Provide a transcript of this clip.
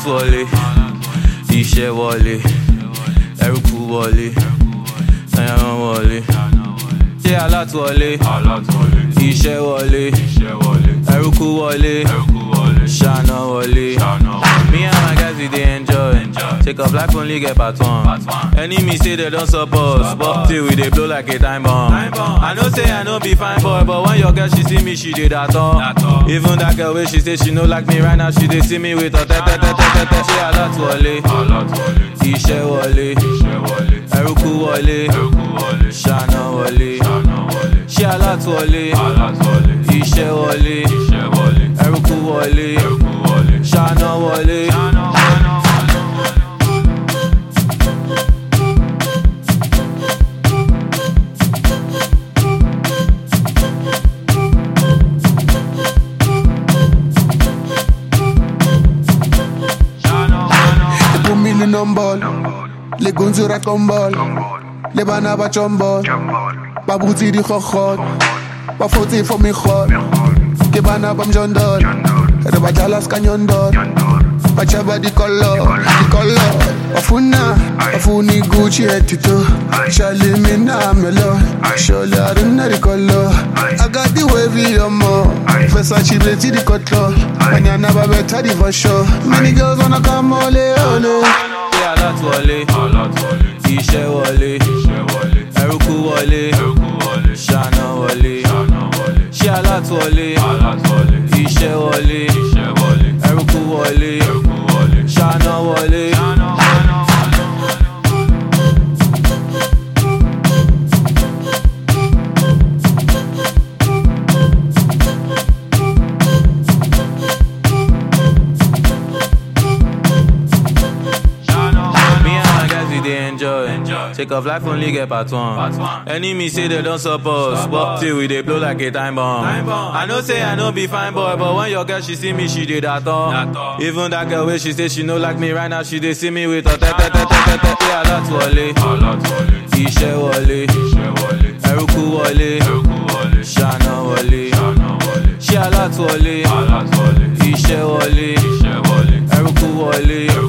alátúwọlé iṣẹ́ wọlé ẹrúkú wọlé ẹran wọlé ṣé alátúwọlé iṣẹ́ wọlé ẹrúkú wọlé ṣáná wọlé. Me and my guys we dey enjoy. Take off life only get part one. Enemy say they don't support, but till we dey blow like a time bomb. I know say I no be fine boy, but when your girl she see me, she dey that all. Even that girl wey she say she no like me right now, she dey see me with her tete tete tete. Ṣé alátúwọlé? Iṣẹ́ wọlé, ẹrúkú wọlé, ṣáná wọlé. Ṣé alátúwọlé? Iṣẹ́ wọlé, ẹrúkú wọlé, ṣáná wọlé. Put me in on ball. Le gonzo rack on ball. Le bana ba chombol. Ba bouti di khokhot. Ba foti for me khot. Ke bana bam jondol. Re ba jalas kanyondol. Ba chaba di color. Di color. Afuna. Afuni Gucci etito. Shali mina melo. Sholi arina di color. I got the wavy on more. Versace bleti di cutler. Banyana ba better di for sure. Many girls wanna come ole ole. Ṣé alátúwọlé? Iṣẹ́ wọlé, ẹrúkú wọlé, ṣáná wọlé. Ṣé alátúwọlé? Iṣẹ́ wọlé, ẹrúkú wọlé, ṣáná wọlé. Me and my guys we dey enjoy. Take off life only get part one. Enemy say they don't support, but till we dey blow like a time bomb. I know say I no be fine boy, but when your girl she see me, she dey that all. Even that girl wey she say she no like me right now, she dey see me with her tete tete tete. Ṣé alátúwọlé? Iṣẹ́ wọlé, ẹrúkú wọlé, ṣáná wọlé. Ṣé alátúwọlé? Iṣẹ́ wọlé, ẹrúkú wọlé,